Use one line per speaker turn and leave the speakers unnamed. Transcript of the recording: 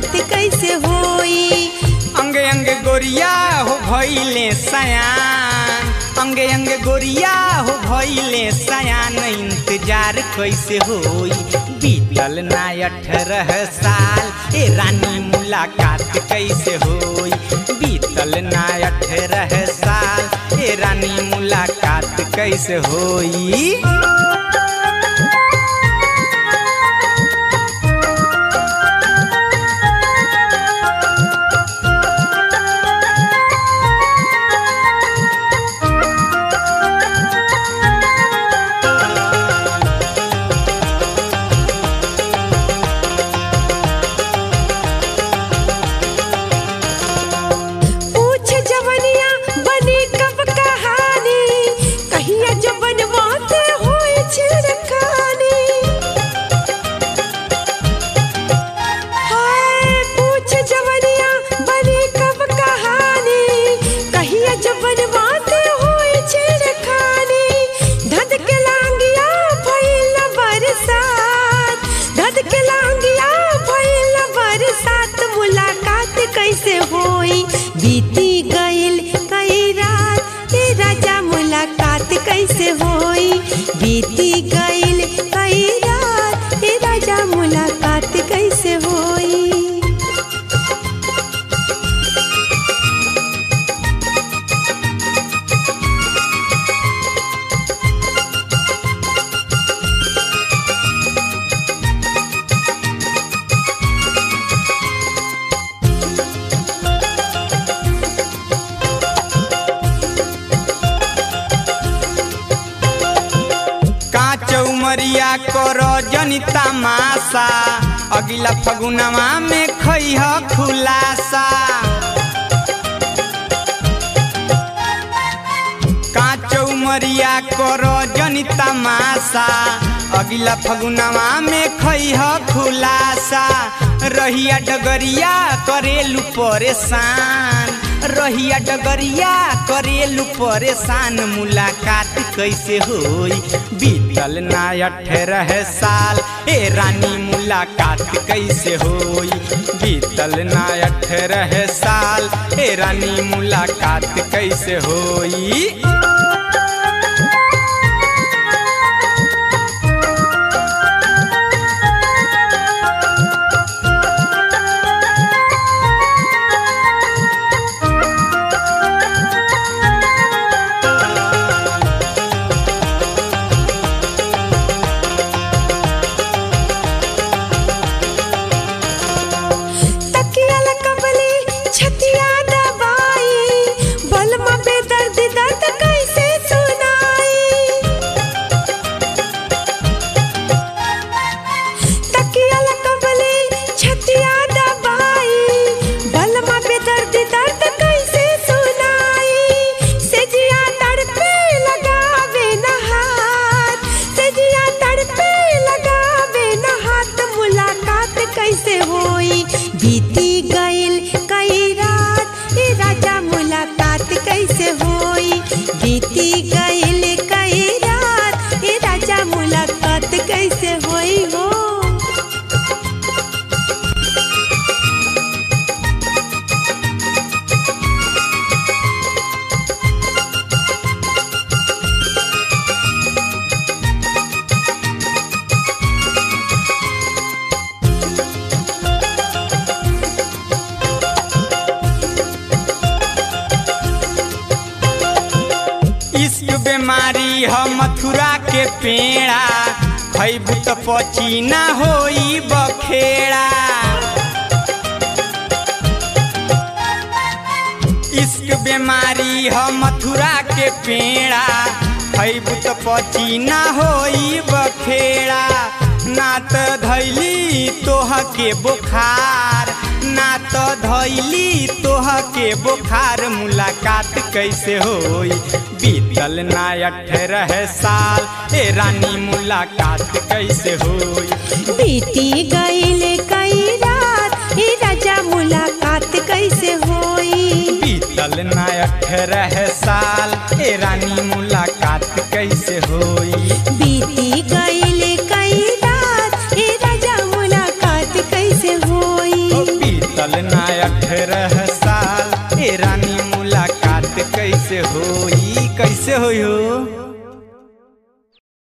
मुलाकात कैसे होई
अंगे अंगे गोरिया हो भइले सयान अंगे अंगे गोरिया हो भइले सयान इंतजार कैसे होई बीतल ना अठारह साल ए रानी मुलाकात कैसे होई बीतल ना अठारह साल ए रानी मुलाकात कैसे होई
पूछ जवनिया बनी कब कहानी कहिया जवन बाते होई छिड़कानी हाय पूछ जवनिया बनी कब कहानी कहिया जवन बाते होई छिड़कानी धद के लांगिया भइल बरसात धद के लांगिया भइल बरसात मुलाकात कैसे होई बीती गइल कई रात ए राजा मुलाकात कैसे होई बीती गइल कई रात ए राजा मुलाकात कैसे होई
कांच उमरिया कर जनी तमाशा अगिला फगुनवा में खैह खुलासा कांच उमरिया कर जनी तमाशा अगिला फगुनवा में खैह खुलासा रहिया डगरिया करेलू परेशान रहिया डगरिया करेलू परेशान मुलाकात कैसे होई बीतल ना अठारह साल ए रानी मुलाकात कैसे होई बीतल ना अठारह साल ए रानी मुलाकात कैसे होई
तकिया लकबली छतिया दबाई बलमा बेदर्द दर्द कैसे सुनाई तकिया लकबली छतिया दबाई बलमा बेदर्द दर्द कैसे सुनाई सेजिया तड़पे लगावे नहात सेजिया तड़पे लगावे नहात मुलाकात कैसे होई बीती गइल कई रात ए राजा मुलाकात कैसे होई बीती गइल कई रात ए राजा मुलाकात कैसे होई हो
इश्क बीमारी ह मथुरा के पेड़ा खैबू त पची ना होई बखेड़ा इश्क बीमारी ह मथुरा के पेड़ा खैबू त पची ना होई बखेड़ा ना त धैली तोह के बुखार ना तो धैली तोह के बुखार मुलाकात कैसे होई बीतल ना अठारह साल ए रानी मुलाकात कैसे होई
बीती गइल कई रात ए राजा मुलाकात कैसे होई
बीतल ना अठारह साल ए रानी मुलाकात कैसे होई
बीती गइल कई रात ए राजा मुलाकात कैसे होई
ओ बीतल होई हो